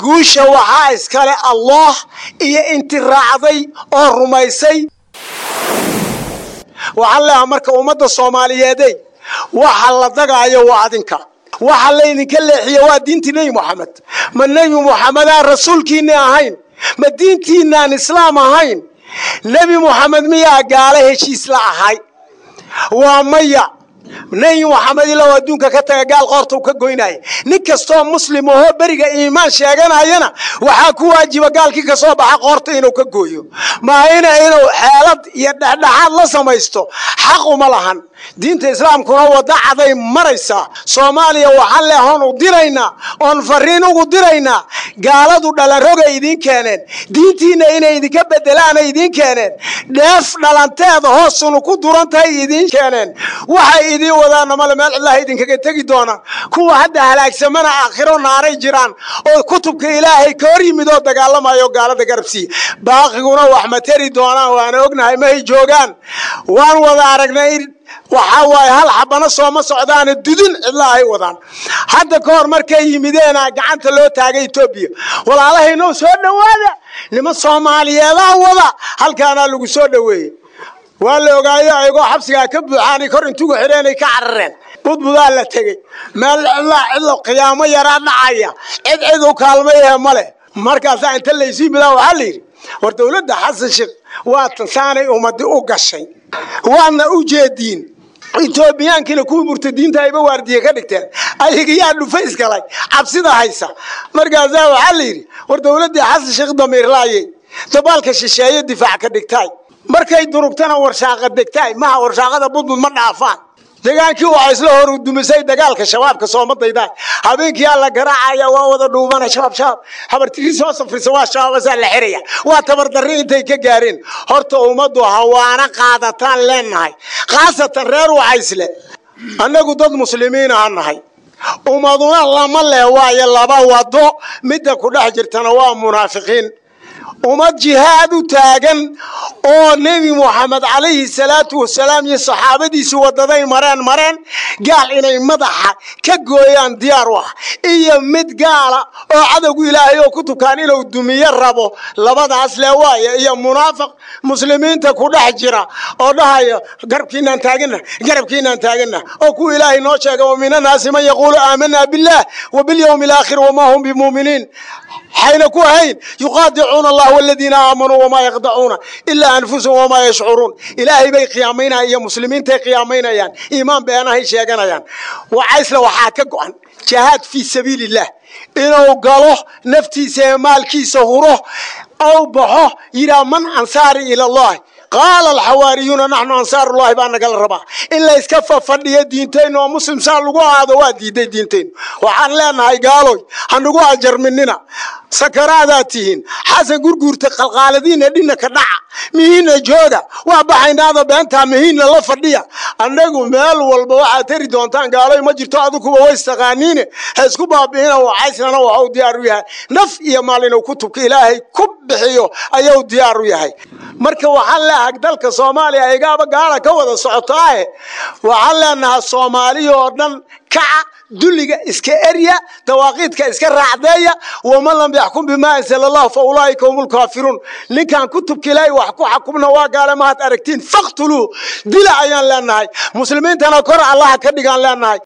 guusha waxaa iskale allah iyo inti raacday oo rumaysay waxaan leeha marka ummadda soomaaliyeedey waxa la dagaayo waa adinka waxa laydinka leexiye waa diintii nebi moxamed ma nebi moxamedaan rasuulkiinni ahayn ma diintiinaan islaam ahayn nebi moxamed miyaa gaalo heshiis la ahay waa maya nebi moxamed ilaa adduunka ka taga gaal qoorta u ka goynaya nin kastoo muslim ahoo beriga iimaan sheeganayana waxaa ku waajiba gaalkii ka soo baxa qoorta inuu ka gooyo maahina inuu xeelad iyo dhexdhexaad la samaysto xaq uma lahan diinta islaamkuna wadda caday maraysaa soomaaliya waxaan leehoon u diraynaa oon fariin ugu diraynaa gaaladu dhalanrogay idiin keeneen diintiinna inay idinka bedelaanay idiin keeneen dheef dhalanteeda hoosunu ku duran tahay idiin keeneen waxay idiin wadaana male meel cidlaha idinkaga tegi doonaan kuwa hadda halaagsamana aakhiro naaray jiraan oo kutubka ilaahay ka hor yimid oo dagaalamayo gaalada garabsiiya baaqiguna wax ma teri doonaan waana ognahay mahay joogaan waan wada aragnay waxaa waaye hal xabana sooma socdaane dudin cidla ay wadaan hadda ka hor markay yimideena gacanta loo taagay etoobiya walaalahaynoo soo dhowaada niman soomaaliyeedaa wada halkaanaa lagu soo dhoweeyey waa la ogaayo ayagoo xabsigaa ka buuxaanay kor intugu xidheenay ka carareen budbudaa la tegey meel cidlaa cidlo qiyaamo yaraa dhacaya cid cid u kaalmayahe male markaasaa inta laysii bidaa waxaa la yidhi war dowladda xasan sheekh waatan saanay ummadi u gashay waadna u jeediin etoobiyaankiina kuwii murtadiinta ayba waardiye ka dhigteen ayaga yaa dhufays galay cabsida haysa markaasaa waxaa la yidhi war dowladdii xasan sheekh damiirlaayey dabaalka shisheeye difaac ka dhigtaay markay durugtana warshaaqa degtaay maha warshaaqada budbud ma dhaafaan degaankii waxaa isla hor udumisay dagaalka shabaabka soomadayda habeenkii aa la garaacaya waa wada dhuubana shabaab shabaab habartiri soo safrisa waa shabaabasaa la xiraya waa tabardarri intay ka gaareen horta ummaddu hawaana qaadataan leenahay khaasatan reer wacaysle annagu dad muslimiin aha nahay ummaduna lama lee waayo laba wado midda ku dhex jirtana waa munaafiqiin ummad jihaad u taagan oo nebi moxamed calayhi salaatu wasalaam iyo saxaabadiisi wadaday mareen mareen gaal inay madaxa ka gooyaan diyaar u ah iyo mid gaala oo cadowgu ilaahay oo ku tukaan inuu dumiyo rabo labadaas le waaya iyo munaafiq muslimiinta ku dhex jira oo dhahaya garabkiinaan taagana garabkiinaan taagana oo kuwa ilaahay noo sheega wa min annaasi man yaquulu aamanaa billah wa bilyawmi alaakhir wamaa hum bimuuminiin حين كوهين يقاطعون الله والذين آمنوا وما يخدعون إلا أنفسهم وما يشعرون إلهي بي قيامين يا مسلمين تي قيامين يان إيمان بيانا هي شيئا يان وعيس لو حاكا قوان جهاد في سبيل الله إنه قالوه نفتي سيمال كي سهوره أو بحوه إلى من أنصاري إلى الله قال الحواريون نحن أنصار الله بأن قال الربا إلا إسكفى فردية دينتين ومسلم سال لقوا هذا وادي دي دينتين وحان لنا هاي قالوا هنقوا أجر مننا سكراتاتهن حسن قرقور تقلقالدين دينا كدع مهين جودا وابحين هذا بأنتها مهين لله فردية أنقوا مال والبواعة تري دونتان قالوا ما جرتوا عدوكوا ويستغانين هسكوا بابهنا وعيسنا وحاو ديارو يهي نف إيا مالين وكتبك إلهي كبحيو أيو ديارو يهي marka waxaan leeyahay dalka soomaaliya igaaba gaala ka wada socotaaye waxaan leenahay soomaaliya oo dhan kaca dulliga iska erya dawaaqiidka iska raacdeeya waman lam yaxkum bimaa ansala allah fa ulaa'ika hum lkaafiruun ninkaan kutubka ilaahay wax ku xakumna waa gaale maad aragtiin faktuluu dila ayaan leenahay muslimiintana kor allaha ka dhigaan leenahay